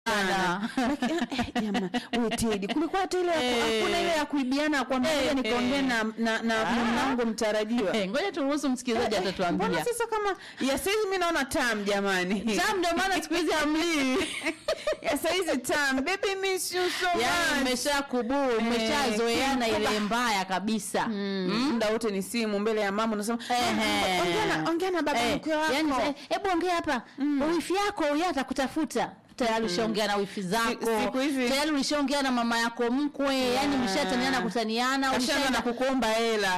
Sana. Lakini, eh, jamaa, we Teddy, kulikuwa hata ile ya ku- Eh. hakuna ile ya kuibiana kwamba Eh, ngoja nikaongea eh. na na na Ah. mwanangu mtarajiwa. Eh, ngoja turuhusu msikilizaji Eh, Mbona atatuambia. sasa kama ya saizi mimi naona tam jamani. Tam ndio maana siku hizi hamlii. ya saizi tam baby miss you so Yaani much. mmesha kubuu, mmeshazoeana Eh, ile mbaya kabisa. Mm, muda wote ni simu mbele ya mama unasema Ehe. ongea na ongea na baba Eh, mkwe wako. yaani, eh, hebu ongea hapa wifi yako huyo atakutafuta tayari ulishaongea na wifi zako siku hizi- tayari ulishaongea na mama yako mkwe yani mshataniana kutaniana Kashaanza na ulishaenda kukuomba hela.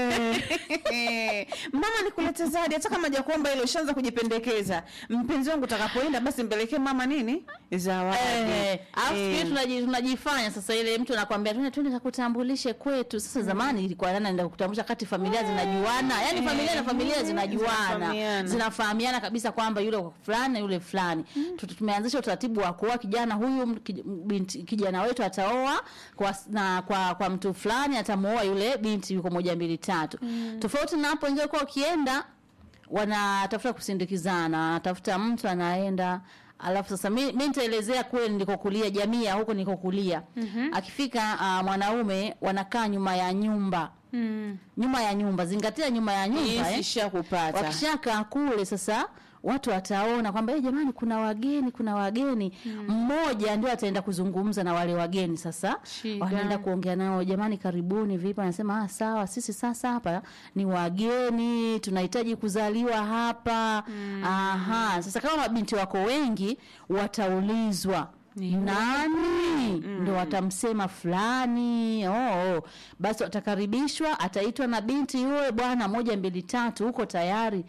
mama nikulete zawadi hata kama hajakuomba hilo ushaanza kujipendekeza mpenzi wangu utakapoenda basi mpelekee mama nini zawadi Eh, alafu Eh. siku hizi tunaji- tunajifanya sasa ile mtu anakwambia twende twende kakutambulishe kwetu sasa zamani ilikuwa nani anaenda kutambulisha kati familia zinajuana yani Eh, familia na familia eh, zinajuana zinafahamiana. zinafahamiana kabisa kwamba yule fulani na yule fulani Tu- tumeanzisha utaratibu wa kuoa kijana huyu m- kij- binti kijana wetu ataoa kwa s- na kwa kwa mtu fulani atamuoa yule binti yuko moja mbili tatu tofauti na hapo ingekuwa ukienda wanatafuta kusindikizana wanatafuta mtu anaenda alafu sasa mi, mi nitaelezea kule nilikokulia jamii ya huko nilikokulia mm-hmm. akifika uh, mwanaume wanakaa nyuma ya nyumba Mm. nyuma ya nyumba zingatia nyuma ya nyumba Yes, eh. ishakupata. wakishakaa kule sasa watu wataona kwamba hey, jamani kuna wageni kuna wageni mmoja ndio ataenda kuzungumza na wale wageni sasa Shida. wanaenda kuongea nao jamani karibuni vipi anasema ah, sawa sisi sasa hapa ni wageni tunahitaji kuzaliwa hapa aha sasa kama mabinti wako wengi wataulizwa nani ndo watamsema fulani oh, oh. basi watakaribishwa ataitwa na binti yule bwana moja mbili tatu huko tayari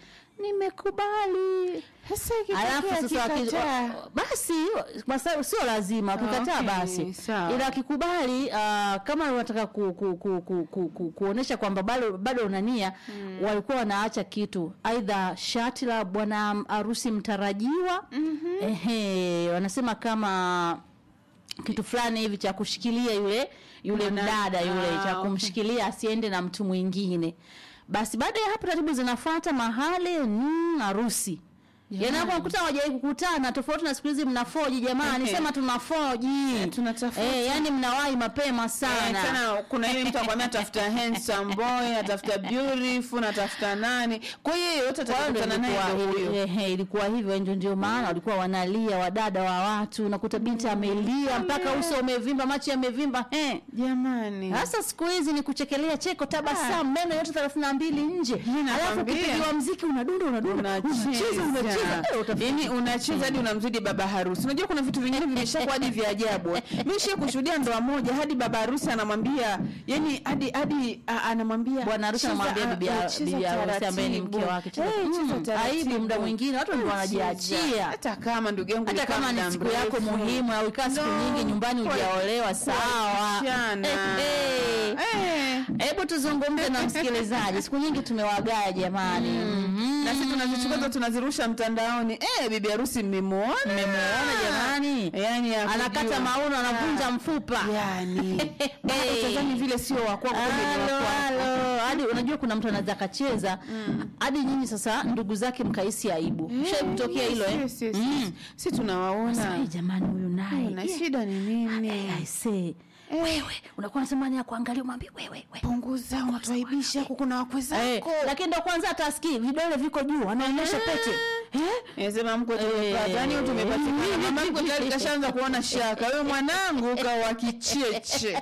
nimekubali Sasa alafu ikitokea sasa waki- akikataa, wa- basi kwa sababu sio lazima wakikataa Okay, basi sawa. ila akikubali uh, kama unataka ku, ku, ku, ku, ku, ku, kuonesha kwamba bado bado unania mm. walikuwa wanaacha kitu aidha shati la bwana harusi mtarajiwa mm-hmm. ehe wanasema kama kitu fulani hivi cha kushikilia yule yule Mwana- mdada yule Ah, cha okay. kumshikilia asiende na mtu mwingine basi baada ya hapo taratibu zinafuata mahali mm, harusi Jamani. Yaani hapo kuta hawajai kukutana tofauti na siku hizi mnafoji jamani Okay. sema tunafoji Eh, tunatafuta. eh, yani mnawahi mapema Eh, sana tena kuna ile mtu akwambia atafuta handsome boy atafuta beautiful atafuta nani kwa hiyo yote Kwa hiyo ndio atakutana naye ilikuwa- ndio huyo ili- ehe, ilikuwa hivyo ndio ndio maana walikuwa wanalia wadada wa watu unakuta binti amelia mpaka uso umevimba macho yamevimba eh. jamani Sasa siku hizi ni kuchekelea cheko, tabasamu, meno yote thelathini na mbili nje, Mimi alafu nakwambia. ukipigiwa mziki unadunda unadunda, unacheza unacheza, Eh, utafikiri- yani unacheza hadi unamzidi baba harusi unajua kuna vitu vingine vimeshakuwa hadi vya ajabu eh. mimi shie kushuhudia ndoa moja hadi baba harusi anamwambia yani hadi hadi a- anamwambia bwana harusi cheza, anamwambia a- bibi eh, ya- cheza bibi harusi ambaye ni mke taratibu. wake, cheza- Eh, cheza Mm, taratibu. aibu muda mwingine watu ndio Eh, wanajiachia. cheza. hata kama ndugu yangu hata ulikaa kama muda ni siku yako mrefu. muhimu au ikaa siku No, nyingi nyumbani kwa- hujaolewa, sawa. kuachana. Eh, eh. Eh. Hebu tuzungumze na msikilizaji, siku nyingi tumewagaya jamani. Mhm. na sisi tunazichukua tunazirusha mtandaoni eh bibi harusi mmemwona Mmemuona jamani, yani ya anakata kujua. mauno, anavunja mfupa yani bado Hey. utadhani vile sio wa kwako kumbe ni wa Halo, kwako. halo. hadi unajua kuna mtu anaweza akacheza hadi nyinyi sasa ndugu zake mkahisi aibu Eh, shai kutokea yes, hilo eh? yes, yes, Mm. yes. si tunawaona Sasa, eh, jamani huyu naye na eh, shida ni nini eh, I say, wewe unakuwa natamani ya kuangalia umwambie wewe wewe punguza unatuaibisha huku kuna wakwe Eh, zako lakini ndo kwanza atasikii vidole viko juu anaonyesha pete eh? Sema mkwe tumepata, Eh. yani huyu tumepatikana. Mama mkwe tayari kashaanza kuona shaka. Wewe mwanangu kawa kicheche.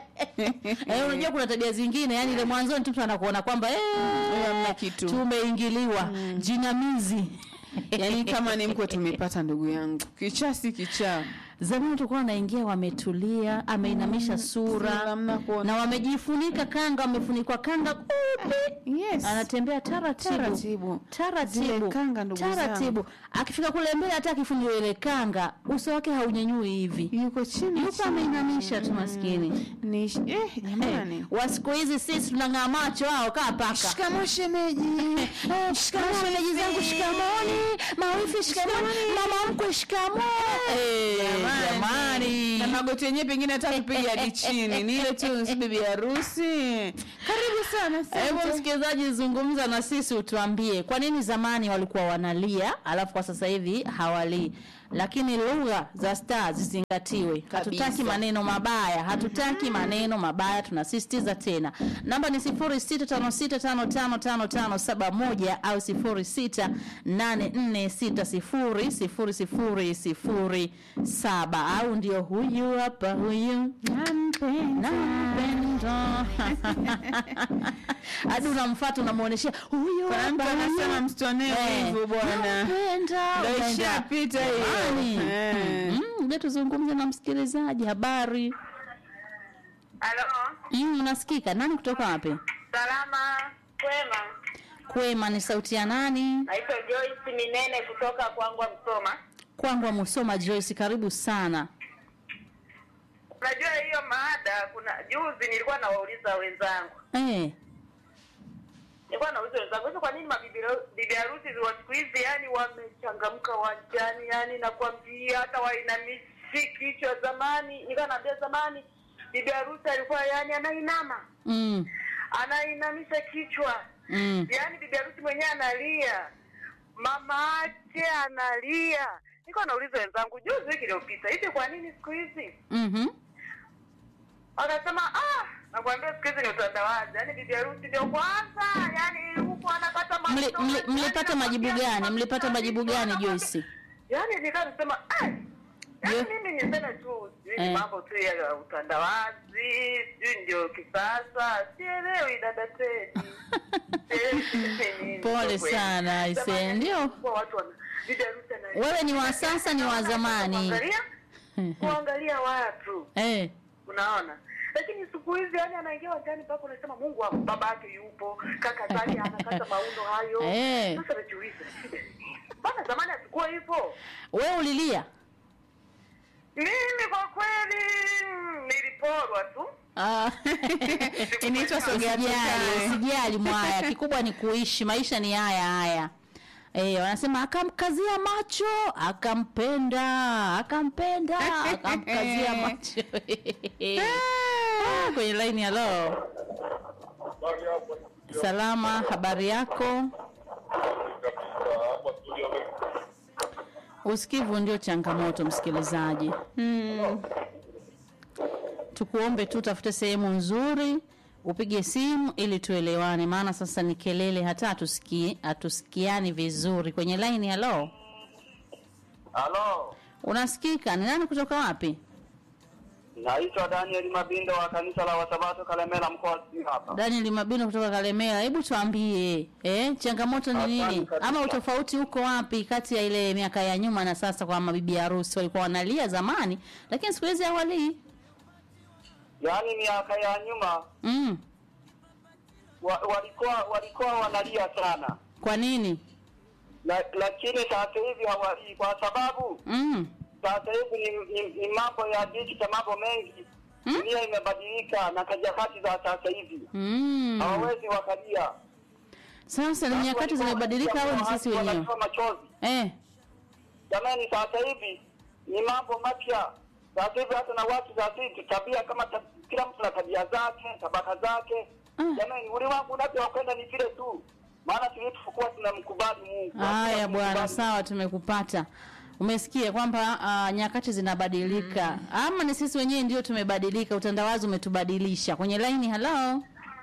Eh, unajua kuna tabia zingine yani ile mwanzoni tu mtu anakuona kwamba eh, hamna kitu. tumeingiliwa jinamizi Yaani kama ni mkwe tumepata ndugu yangu. Kichaa si kichaa. zamani tulikuwa wanaingia wametulia ameinamisha sura Hamna kuona. na wamejifunika kanga wamefunikwa kanga kupe Yes. anatembea taratibu Taratibu. taratibu Zile kanga ndugu taratibu akifika kule mbele hata akifungiwa ile kanga uso wake haunyanyui hivi Yuko chini. yuko chini. ameinamisha tu maskini Ni eh jamani. wa siku hizi sisi tunang'aa macho hao kaa paka Shikamoo shemeji. Eh, shikamoo shemeji zangu shikamoni mawifi shikamoni mama mkwe shikamoo Eh, jamani Na magoti yenyewe pengine hata tupige hadi chini. Ni ile tu si bibi harusi. Karibu sana Hebu asante. msikilizaji, zungumza na sisi, utuambie kwa nini zamani walikuwa wanalia alafu kwa sasa hivi hawalii. Lakini lugha za staa zizingatiwe. Hatutaki Kabisa. maneno mabaya, hatutaki maneno mabaya, tunasisitiza tena. Namba ni 0656555571 au 0684600007 au ndio huyu hapa huyu Nampenda. Nampenda. hadi unamfuata unamuoneshea huyo Kuna mtu hapa, anasema huyo. msitonee Eh, wivu bwana. nampenda, Ndio unaenda. ishapita hiyo. Jamani. Eh. Mm, ngoja tuzungumze na msikilizaji habari Halo, mm, unasikika nani kutoka wapi salama kwema. kwema ni sauti ya nani Naitwa Joyce Minene kutoka Kwangwa Msoma. kwangwa musoma joyce karibu sana Unajua hiyo maada, kuna juzi nilikuwa nawauliza wenzangu, eh, nilikuwa nauliza wenzangu hizo, kwa nini mabibi bibi harusi wa siku hizi yani wamechangamka wanjani, yani nakwambia hata wainamishi kichwa. Zamani nilikuwa naambia, zamani bibi harusi alikuwa yani anainama mm, anainamisha kichwa mm. yaani bibi harusi mwenyewe analia, mama yake analia. Niko nauliza wenzangu juzi, wiki iliyopita, hivi kwa nini siku hizi? mhm. Wakasema ah, nakwambia siku hizi ni utandawazi, yaani bibi harusi ndio kwanza, yaani huko anapata Mli- masomo, mli- yaani mlipata majibu nakwambia gani kwa mlipata majibu mtaani, gani nakwambia- joyce Yaani nikaa nisema ah, yaani Je- mimi niseme tu sijui ni Eh. mambo tu ya utandawazi, sijui ndio kisasa, sielewi dada Teddy. Pole sana, aise, ndio. wewe ni wa sasa ni wa zamani kuangalia kuangalia watu eh, unaona lakini siku hizi yani anaingia wajani mpaka unasema mungu wangu baba yake yupo kaka zake anakata maundo hayo Eh. sasa najiuliza shida ni nini? mbona zamani hatukuwa hivyo wewe ulilia mimi kwa kweli mm, niliporwa tu Ah. Inaitwa sogea Usijali, tukae. usijali mwaya, kikubwa ni kuishi, maisha ni haya haya. Eh, wanasema akamkazia macho, akampenda, akampenda, akamkazia macho. Ah, Kwenye line ya leo. Salama, habari yako? Usikivu ndio changamoto, msikilizaji. Mm. tukuombe tu tafute sehemu nzuri upige simu ili tuelewane maana sasa ni kelele hata hatusikii hatusikiani vizuri kwenye line halo Halo, unasikika ni nani kutoka wapi naitwa Daniel Mabindo wa kanisa la Wasabato Kalemela mkoa wa Simiyu hapa. daniel mabino kutoka kalemera hebu tuambie eh, changamoto ni Asante nini kabisa. ama utofauti uko wapi kati ya ile miaka ya nyuma na sasa kwa mabibi harusi walikuwa wanalia zamani lakini siku hizi hawalii Yaani miaka ya nyuma mm. wa, walikuwa walikuwa wanalia sana, kwa nini La, lakini sasa hivi hawalii kwa sababu mm. sasa hivi ni, ni, ni mambo ya digital, mambo mengi Mm. dunia imebadilika na kajakati za sasa hivi Mm. hawawezi wakalia. sasa ni nyakati Walikuwa zimebadilika au ni wanalia, sisi wenyewe wanatoa machozi eh. Jamani, sasa hivi ni mambo mapya. Sasa hivi hata na watu sasa hivi tabia kama ta, kila mtu na tabia zake, tabaka zake. Ah. Jamani, ulimwengu unavyokwenda ni vile tu, maana tulikuwa tunamkubali Mungu. Haya Hakuna bwana, kumkubali. sawa, tumekupata. Umesikia kwamba uh, nyakati zinabadilika ama ni sisi wenyewe ndio tumebadilika? Utandawazi umetubadilisha. Kwenye laini, halo,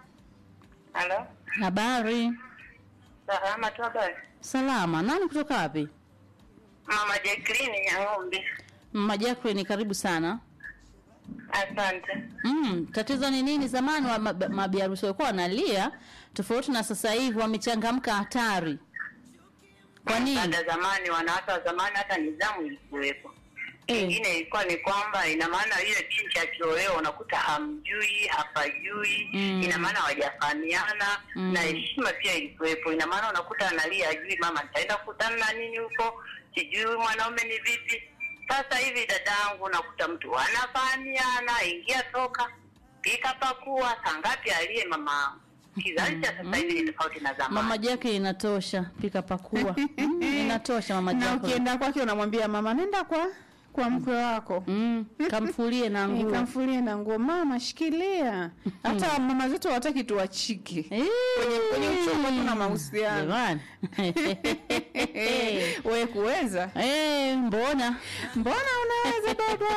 halo habari? salama tu habari Salama. Nani kutoka wapi? mama Jacqueline Nyang'ombe Mama Jacqueline, karibu sana. asante Mm, tatizo ni nini? Zamani wa mab- mabiharusi walikuwa wanalia tofauti na sasa hivi wamechangamka hatari. Kwa nini? Hata zamani wanawake wa zamani hata nidhamu ilikuwepo. Eh. Kingine ilikuwa ni kwamba ina maana yule binti akiolewa unakuta hamjui, hapajui, Mm. ina maana hawajafahamiana Mm. na heshima pia ilikuwepo. Ina maana unakuta analia ajui mama nitaenda kukutana na nini huko, sijui mwanaume ni vipi. Sasa hivi dadangu, unakuta mtu anafahamiana, ingia toka, pika pakua, saa ngapi aliye mama Kizazi cha sasa hivi ni tofauti na zamani. Mama Jacqueline, inatosha, pika pakua. Mm, inatosha mama na Jacqueline. ukienda kwake unamwambia mama nenda kwa kwa mkwe wako mm, kamfulie na Eh, nguo kamfulie na nguo mama shikilia hata mama zetu hawataki tuwachike Eh, kwenye uchumba tuna mahusiano jamani we kuweza Eh, mbona mbona unaweza baba